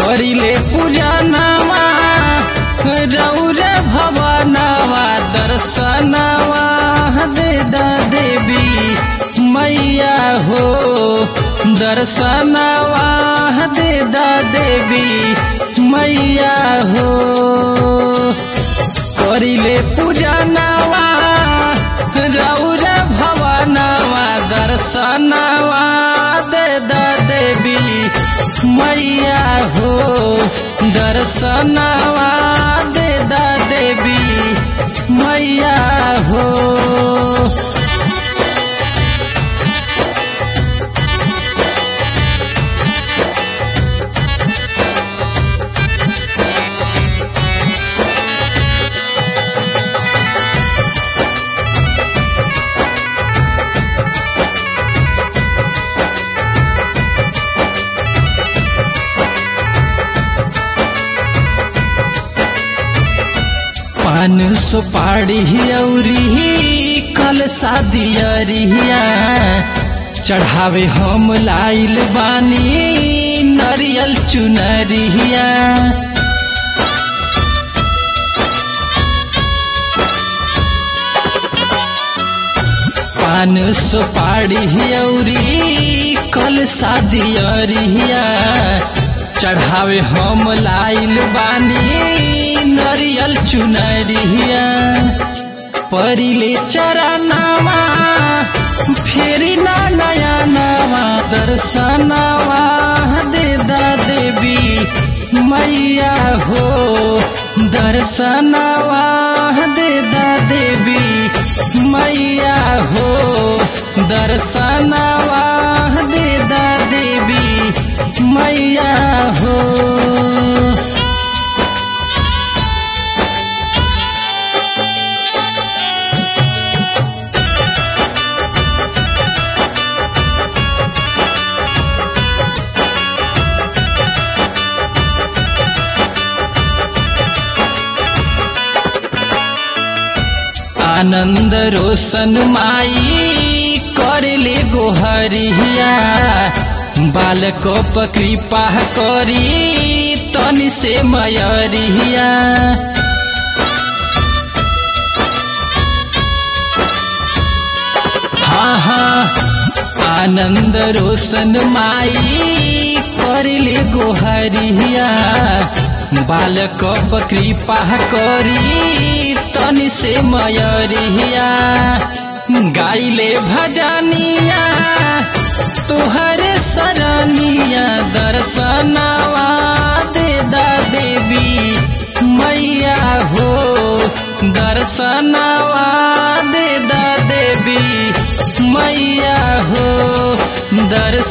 करिले पूजा नवा रौर भवनवा दर्शनवा दे दा देवी मैया हो दर्शनवा दे दा देवी मैया हो करिले पूजा नवा रौर भवनवा दर्शनवा दे दा देवी मैया हो दर्शनवा दे दा देवी मैया हो पान सुपाड़ी औरी कल शादियरिया चढ़ावे हम लाइल बानी नरियल चुनरिया पान सुपाड़ी औरी कल शादियरिया चढ़ावे हम लाइल बानी नरियल चुनरिया परिले चरनावा फेरि ना नया नवा दर्शनवा दे दा देवी मैया हो दर्शनवा दे दा देवी मैया हो दर्शनवा दे दा देवी मैया हो आनंद रोशन माई करले गोहरिया बालक कृपा करी तनि से मयरिया हाँ हाँ आनंद रोशन माई करले गोहरिया बालक कृपा करी तनि से मयरिया गाइले भजनिया तोहरे सरनिया दर्शनवा दे दा देवी मैया हो दर्शनवा दे दा देवी मैया हो दर्श